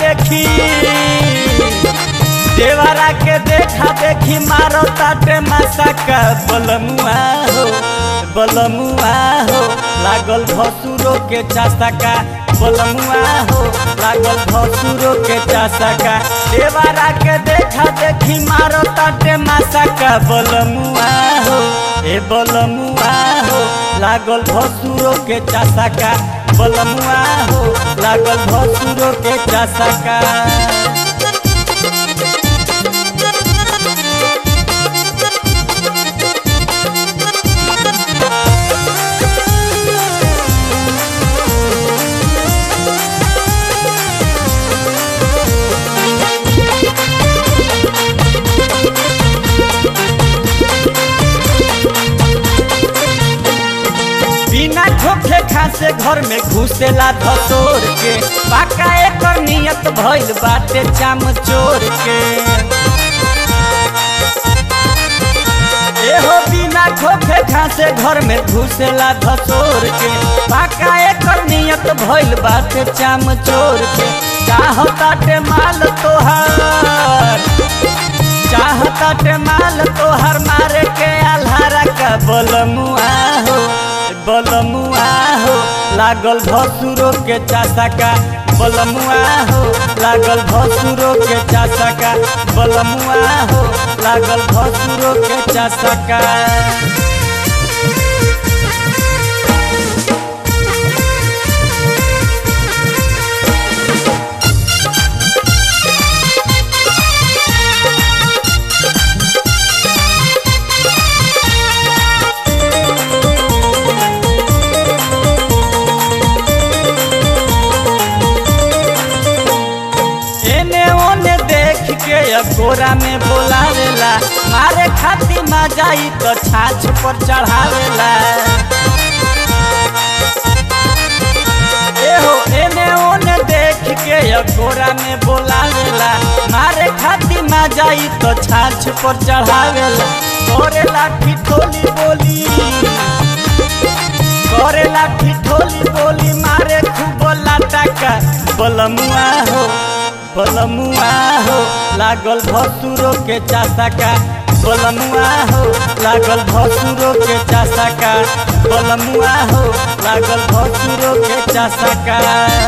देखी देवरा के देखा देखी मारो ताटे मसका बलमुआ हो बलमुआ हो लागल भसुरो के चासका बलमुआ हो लागल भसुरो के चासका देवरा के देखा देखी मारो ताटे मसका बलमुआ हो ए बलमुआ हो लागल भसुरो के चासका बलमुआ हो लागल भसुरो के चासका बिना खोखे खासे घर में घुसेला धतोर के पाका एकर नियत भइल बाटे चाम चोर के एहो बिना खोखे खासे घर में घुसेला धतोर के पाका एकर नियत भइल बाटे चाम चोर के चाहताटे माल तोहार चाहताटे माल तोहर मारे के आल्हारा का बलमुआ हो बलमुआ हो लागल भसुरो के चासका बलमुआ हो लागल भसुरो के चासका बलमुआ हो लागल भसुरो के चासका एने ओने देख के अकोरा में बोलावेला मारे खातिर ना जाई तो छाछ पर चढ़ावेला एहो एने ओने देख के अकोरा में बोलावेला मारे खातिर ना जाई तो छाछ पर चढ़ावेला करेला ठिठोली बोली करेला ठिठोली बोली मारे खूब लाटका बलमुआ हो बलमुआ हो लागल भसुरो के चासका बलमुआ हो लागल भसुरो के चासका बलमुआ हो लागल भसुरो के चासका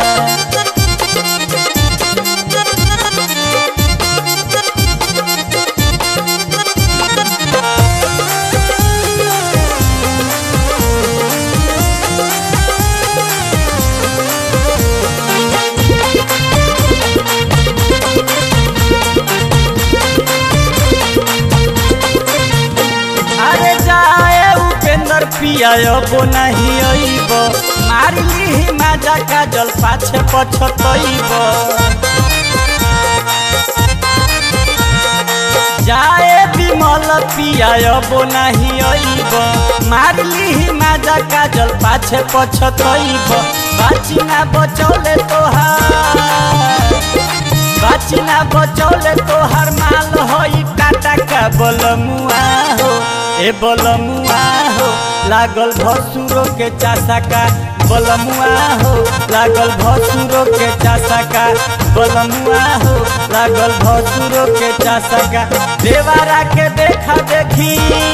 अरे जाए उपेंद्र पिया बो नहीं अइब मारी ली माजा का जल पाछे पछतइब जाए विमल पिया बो नहीं अइब मारी ली माजा का जल पाछे पछतइब बाची ना बचौले तोहार बाची ना बचौले तोहर माल होई टाटा का बलमुआ हो ए बलमुआ हो लागल भसुरो के चासका बलमुआ हो लागल भसुरो के चासका बलमुआ हो लागल भसुरो के चासका देवारा के देखा देखी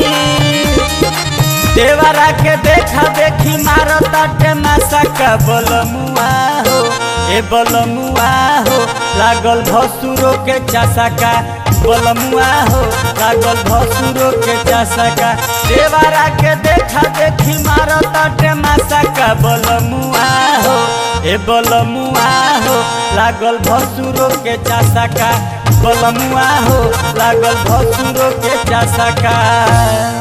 देवरा के देखा देखी मारो ताटे मासका बलमुआ हो ए बलमुआ हो लागल भसुरो के चासका बलमुआ हो लागल भसुरो के चासका देवरा के देखा देखी मारो ताटे मासका बलमुआ हो ए बलमुआ हो लागल भसुरो के चासका बलमुआ हो लागल भसुरो के चासका